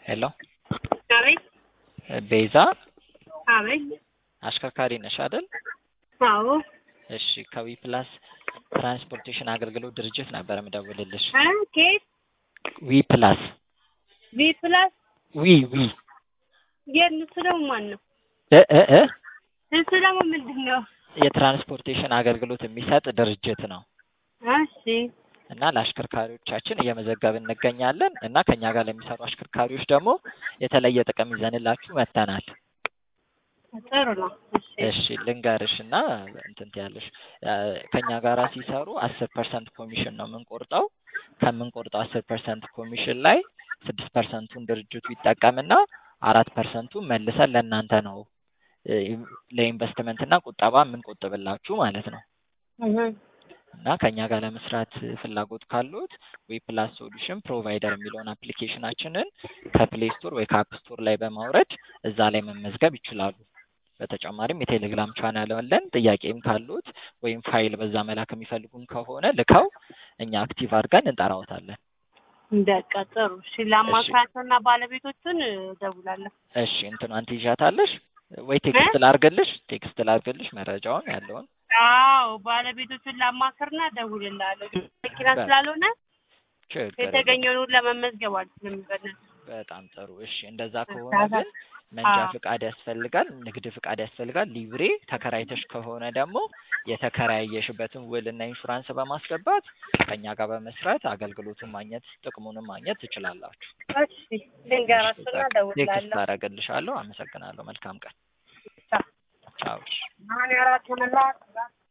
ሄሎ አቤት ቤዛ አቤት አሽከርካሪ ነሽ አይደል? አዎ እሺ ከዊ ፕላስ ትራንስፖርቴሽን አገልግሎት ድርጅት ነበር የምደውልልሽ። እ ኬት ዊ ፕላስ ቪ ፕላስ ዊ ዊ የት እሱ ደግሞ ማን ነው? እ እ እ እሱ ደግሞ ምንድን ነው? የትራንስፖርቴሽን አገልግሎት የሚሰጥ ድርጅት ነው እሺ እና ለአሽከርካሪዎቻችን እየመዘገብን እንገኛለን እና ከኛ ጋር ለሚሰሩ አሽከርካሪዎች ደግሞ የተለየ ጥቅም ይዘንላችሁ መጥተናል። ጥሩ ነው። እሺ እሺ ልንገርሽ እና እንትን ትያለሽ እ ከኛ ጋራ ሲሰሩ አስር ፐርሰንት ኮሚሽን ነው የምንቆርጠው። ከምንቆርጠው አስር ፐርሰንት ኮሚሽን ላይ ስድስት ፐርሰንቱን ድርጅቱ ይጠቀምና አራት ፐርሰንቱን መልሰን ለእናንተ ነው እ ለኢንቨስትመንት እና ቁጠባ የምንቆጥብላችሁ ማለት ነው። እህ እና ከኛ ጋር ለመስራት ፍላጎት ካሉት ዊ ፕላስ ሶሉሽን ፕሮቫይደር የሚለውን አፕሊኬሽናችንን ከፕሌይ ስቶር ወይ ከአፕ ስቶር ላይ በማውረድ እዛ ላይ መመዝገብ ይችላሉ። በተጨማሪም የቴሌግራም ቻናል አለን። ጥያቄም ካሉት ወይም ፋይል በዛ መላክ የሚፈልጉም ከሆነ ልከው እኛ አክቲቭ አድርገን እንጠራዎታለን። በቃ ጥሩ። እሺ ለአማካሪያቸውና ባለቤቶቹን እደውላለሁ። እሺ እንትኗን ትይዣታለሽ ወይ ቴክስት ላርግልሽ? ቴክስት ላርግልሽ መረጃውን ያለውን አዎ ባለቤቶቹን ላማክርና እደውልልሃለሁ። መኪና ስላልሆነ ችግር የለም። የተገኘውን ሁሉ ለመመዝገብ አልችልም። በእናትህ በጣም ጥሩ። እሺ እንደዛ ከሆነ ግን መንጃ አዎ። ፍቃድ ያስፈልጋል፣ ንግድ ፍቃድ ያስፈልጋል፣ ሊብሬ ተከራይተሽ ከሆነ ደግሞ የተከራየሽበትን ውልና ኢንሹራንስ በማስገባት ከኛ ጋር በመስራት አገልግሎቱን ማግኘት ጥቅሙንም ማግኘት ትችላላችሁ። እሺ ልንገራቸውና ቴክስት እደውልልሃለሁ። አደርግልሻለሁ። አመሰግናለሁ። መልካም ቀን። ቻው። እሺ። አሁን የአራት ሆነላት